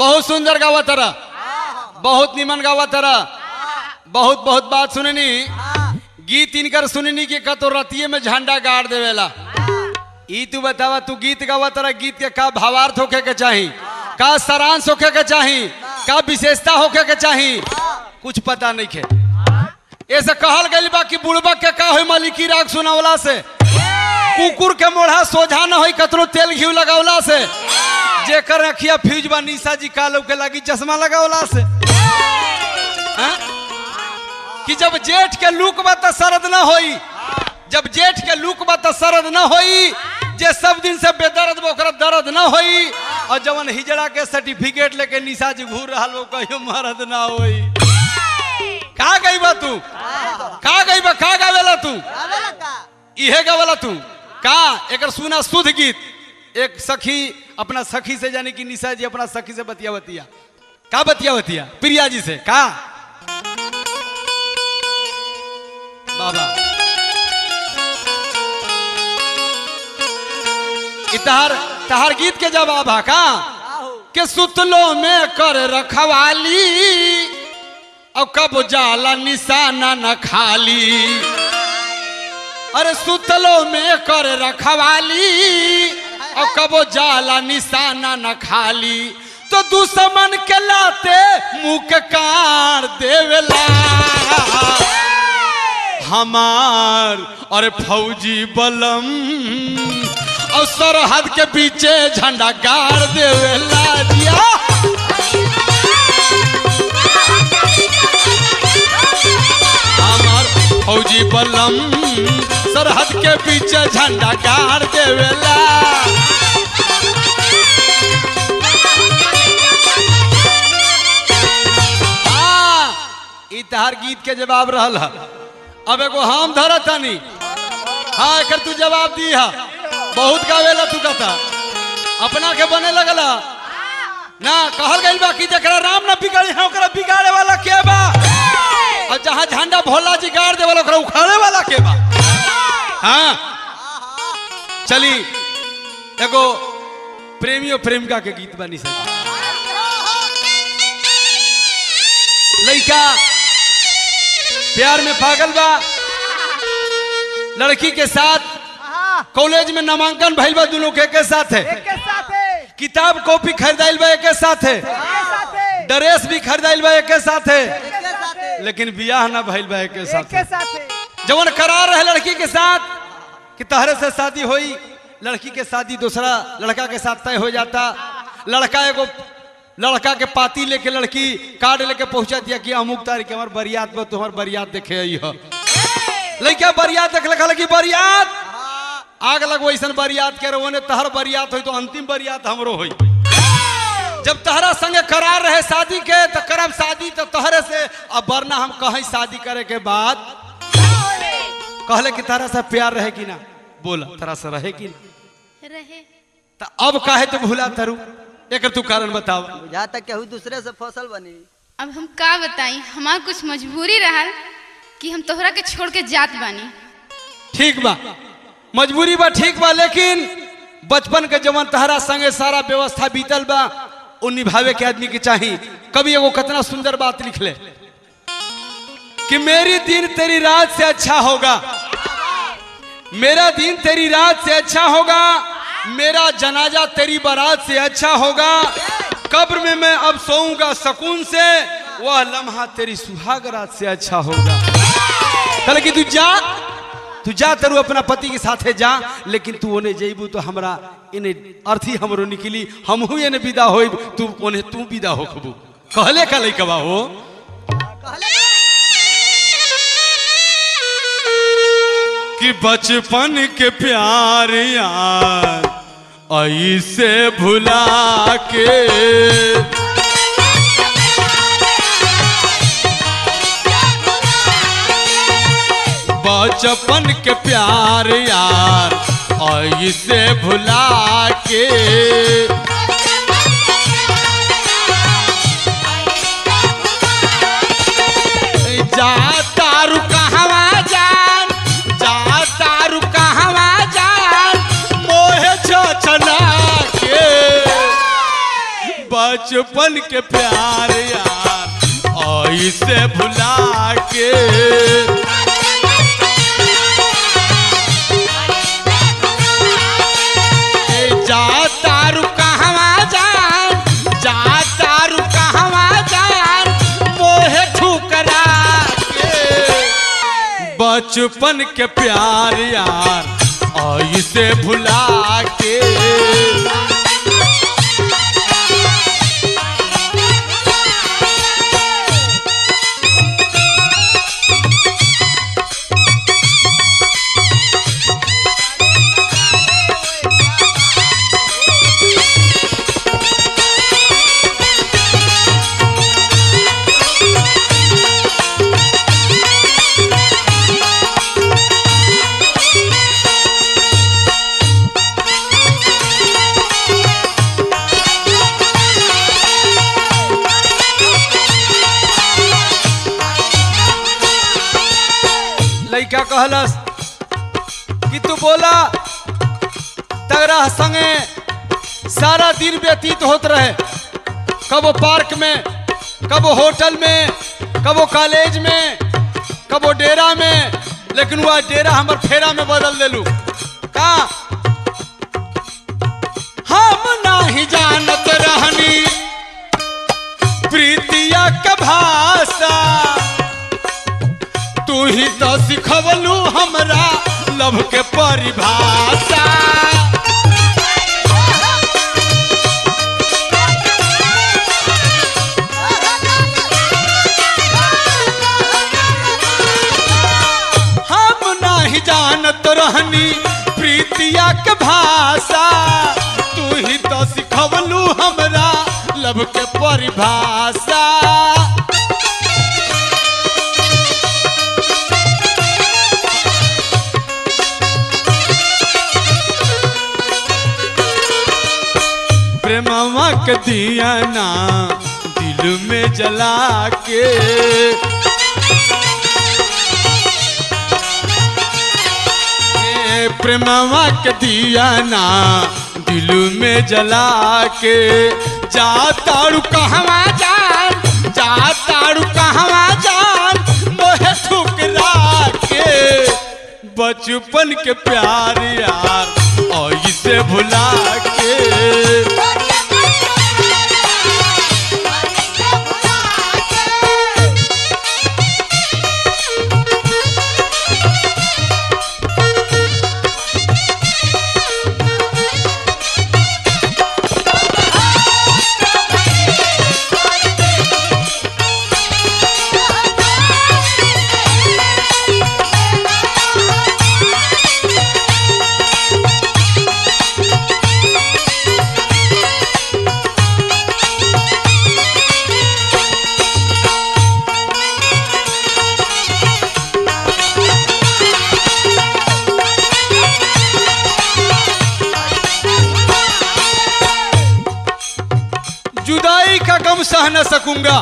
बहुत सुंदर गावा तरा बहुत निमन गावा तरा बहुत बहुत बात सुननी गीत इनकर सुननी के कतो रतिये में झंडा गाड़ देवेला ई तू बतावा तू गीत गावा तरा गीत के का भावार्थ होखे के चाही का सारांश होखे के चाही का विशेषता होखे के चाही कुछ पता नहीं खे ऐसे कहल गइल बा कि बुड़बक के का होई मालिकी राग सुनावला से कुकुर के मोढ़ा सोझा न होई कतनो तेल घी लगावला से जेकर अखिया फ्यूज बा निशा जी का के लागी चश्मा लगावला से हैं? कि जब जेठ के लूक बा त सरद न होई जब जेठ के लूक बा त सरद न होई जे सब दिन से बेदर्द बा ओकरा दर्द न होई और जवन हिजड़ा के सर्टिफिकेट लेके निशा जी घूर रहल वो कहियो मरद ना होई का गई बा तू का गई बा का गावेला तू इहे गावेला तू का एकर सुना शुद्ध गीत एक सखी अपना सखी से जाने की निशा जी अपना सखी से बतिया बतिया का बतिया बतिया प्रिया जी से का बाबा इ तहार तहार गीत के जवाब है का के सुतलो में कर रखवाली और कब जाला निशाना न खाली अरे सुतलो में कर रखवाली और कबो जाला निशाना न खाली तो दुश्मन के लाते मुंह के कार देवेला हमार अरे फौजी बलम और सरहद के पीछे झंडा गाड़ देवेला दिया हमार फौजी बलम सरहद के पीछे झंडा गाड़ देवेला हाँ, ई तहार गीत के जवाब रहल है अब एगो हम धर तनी हाँ एकर तू जवाब दी है बहुत गावेला तू कहता अपना के बने लगला ना कहल गइल बा कि जकरा राम ना बिगाड़ी है ओकरा बिगाड़े वाला के बा और जहाँ झंडा भोला जी गाड़ दे वाला ओकरा उखाड़े वाला के बा हाँ चली एगो प्रेमियो प्रेमिका के गीत बनी सके लड़का प्यार में पागल बा लड़की के साथ कॉलेज में नामांकन भइल बा दोनों के के साथ है एक के साथ है किताब कॉपी खरीदाइल बा एक के साथ है एक के साथ है ड्रेस भी खरीदाइल बा एक के साथ है एक के साथ है लेकिन बियाह ना भइल बा एक के एक साथ के है साथ है जवन करार रहे लड़की के साथ कि तहरे से शादी हुई लड़की के शादी दूसरा लड़का के साथ तय हो जाता लड़का एगो लड़का के पाती लेके लड़की कार्ड लेके पहुंचा दिया कि अमुक तारीख के हमार बरियात बा तुम्हार बरियात देखे आई हो लड़का बरियात देख लखा कि बरियात आग लगो ऐसा बरियात के रहो तहर बरियात हुई तो अंतिम बरियात हमरो हुई जब तहरा संगे करार रहे शादी के तो करब शादी तो तहरे से अब वरना हम कहीं शादी करे के बाद कहले कि तारा से प्यार रहे कि ना बोला तारा से रहे कि ना रहे तो अब काहे तू भूला तरू एक तू कारण बताओ जहाँ तक केहू दूसरे से फसल बनी अब हम का बताई हमार कुछ मजबूरी रहल कि हम तोहरा के छोड़ के जात बानी ठीक बा मजबूरी बा ठीक बा लेकिन बचपन के जवन तहरा संगे सारा व्यवस्था बीतल बा वो निभावे के आदमी के चाही कभी एगो कितना सुंदर बात लिख ले कि मेरी दिन तेरी रात से अच्छा होगा मेरा दिन तेरी रात से अच्छा होगा मेरा जनाजा तेरी बारात से अच्छा होगा कब्र में मैं अब सोऊंगा सकून से वह लम्हा तेरी सुहाग रात से अच्छा होगा कल कि तू जा तू जा तरु अपना पति के साथे जा लेकिन तू ओने जेबू तो हमरा इने अर्थी हमरो निकली हमहू एने विदा होइब तू ओने तू विदा होखबू कहले का लइकवा हो कि बचपन के प्यार यार ऐसे भुला के बचपन के प्यार यार ऐसे भुला के जा तारू कहवा जान जा तारू कहवा जान मोहे छछला के बच बचपन के प्यार यार ऐसे भुला के ए, जा तारू कहवा जान जा तारू कहवा जान मोहे ठुकरा के बचपन के प्यार यार ऐसे भुला के लइका कहलस कि तू बोला तगरा संगे सारा दिन व्यतीत होत रहे कबो पार्क में कबो होटल में कबो कॉलेज में कबो डेरा में लेकिन वह डेरा हमर फेरा में बदल देलू का हम नाही जानत रहनी प्रीतिया का भाषा तू ही तो सिखवलू हमरा लव के परिभाषा हम नाही जानत रहनी प्रीतिया के भाषा तू ही तो सिखवलू हमरा लव के परिभाषा प्रेमवा के दिया ना दिल में जला के ए, प्रेमवा के दिया ना दिल में जला के जा तारू कहवा जान जा तारू कहवा जान मोहे ठुकरा के बचपन के प्यार यार ऐसे भुला के जुदाई का गम सह न सकूंगा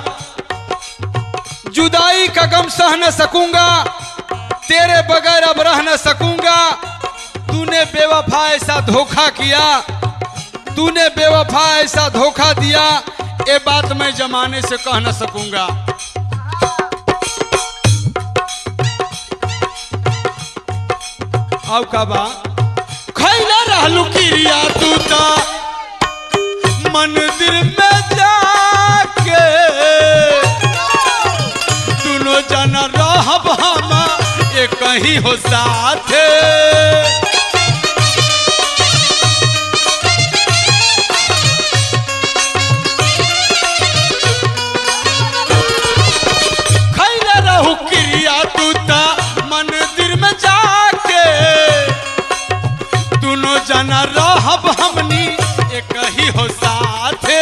जुदाई का गम सह न सकूंगा तेरे बगैर अब रह न सकूंगा तूने बेवफा ऐसा धोखा किया तूने बेवफा ऐसा धोखा दिया ये बात मैं जमाने से कह न सकूंगा अब का बा खैला रहलू किरिया तू ता मंदिर में जाके दोनों जना रहब हम एक ही हो साथे खैला रहू क्रिया तू ता मंदिर में जाके दोनों जना रहब हमनी एक ही हो साथे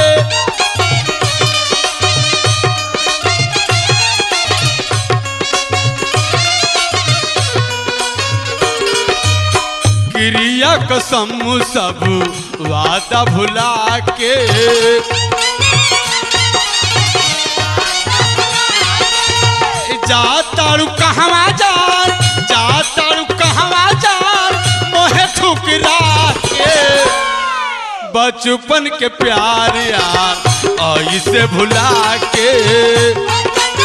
क्रिया कसम सब वादा भुला के जा तारू कहवा जान जा तारू कहवा जान मोहे ठुकरा के बच बचपन के प्यार यार ऐसे भुला के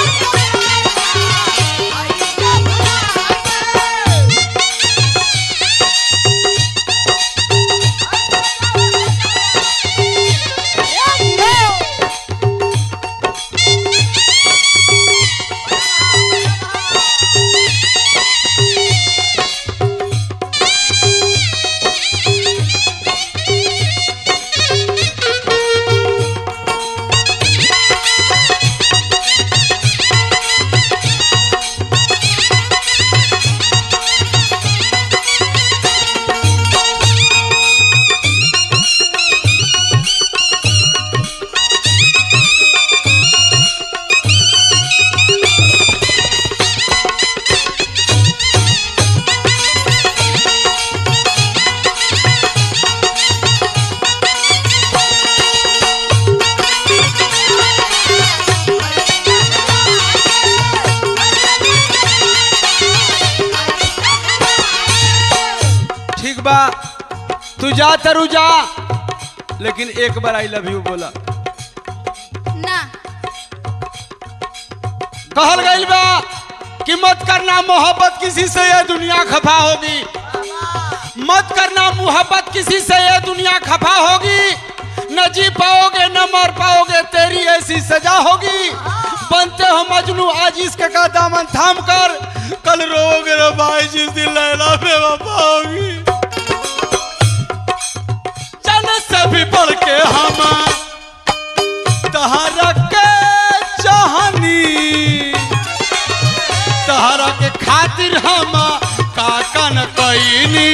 ठीक बा तू जा तरु जा लेकिन एक बार आई लव यू बोला ना कहल गइल बा कि मत करना मोहब्बत किसी से ये दुनिया खफा होगी मत करना मोहब्बत किसी से ये दुनिया खफा होगी न जी पाओगे न मर पाओगे तेरी ऐसी सजा होगी बनते हो मजनू आज इसके का दामन थाम कर कल रोगे रे भाई जिस दिन लैला बेवफा होगी जन से भी बढ़ के हम तहरा के चाहनी तहरा के खातिर हम काका न कैनी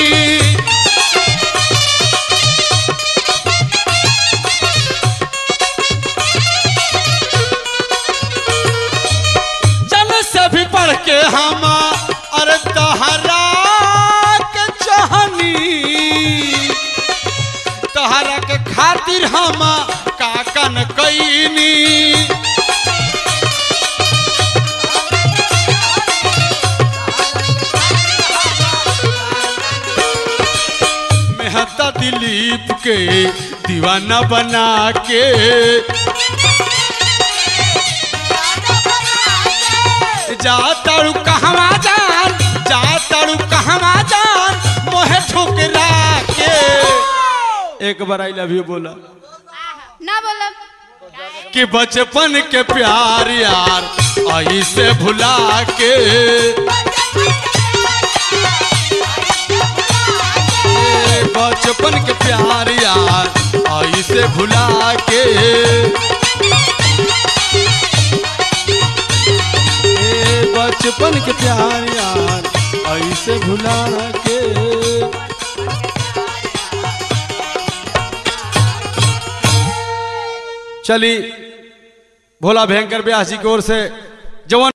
जन से भी पढ़ के हम अरे तहरा के चाहनी तहरा के खातिर हम काकन कैनी मेहता दिलीप के दीवाना बना के जा तारू कहवा जान जा तारू कहवा जान मोहे ठुकरा के एक बार आई लव यू बोला ना बोलब कि बचपन के प्यार यार ऐसे भुला के ए, बचपन के प्यार यार ऐसे भुला के ए, बचपन के प्यार यार ऐसे भुला के चली भोला भयंकर ब्यास जी की ओर से जवन